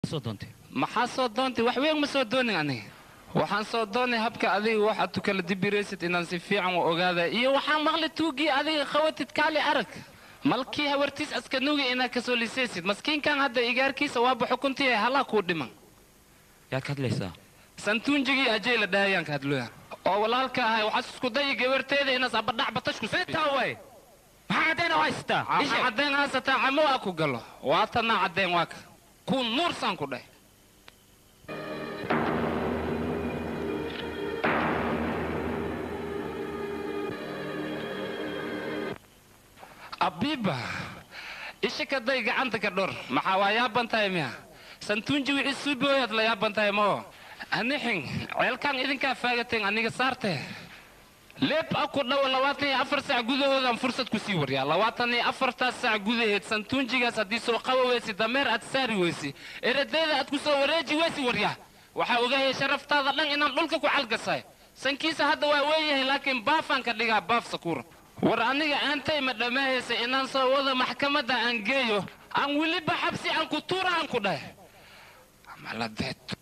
soo doontay maxaa soo doontay wax weyn ma soo doonin aniga waxaan soo doonay habka adiga waxaad tu kala dibiraysid inaan si fiican u ogaada iyo waxaan maqli tuugii adiga qawatid kaali arag malkii hawartiis askanugi inaad kasoo lisaysid maskiinkan hadda igaarkiisa waaba xukuntii halaa kuu dhiman yaa ka hadlaysaa santuunjigii ajay la dhahayaan ka hadlooya oo walaalka ahay waxaas isku dayi gabarteeda inaas abadhac batashku intaa way maxaa caddayn oo haystaa waxaa caddayn haysataa camo waa ku galo waa tanaa caddayn waa ka kuu nuursaan ku dhahay abiiba isha ka day gacanta ka dhor maxaa waa yaaban tahay miya santuunji wixii suubooyaad la yaaban tahay moo anixin ceelkaan idinkaa faagateen aniga saarte leeb a ku dhowo labaatan iyo afar saac gudahoodaan fursad ku sii waryaa labaatan iyo afartaas saac gudaheed santuunjigaas haddii soo qaba weysi dameer aad saari weysi eradayda aad ku soo wareeji weysi waryaa waxaa ogahaya sharaftaada dhan inaan dhulka ku calgasay sankiisa hadda waa weeyahay laakiin baafaan ka dhigaa baaf sakuura war aniga aantay ma dhammaahaysa inaan soo wado maxkamadda aan geeyo aan weliba xabsi aan ku tuura aan ku dhahay maladeeto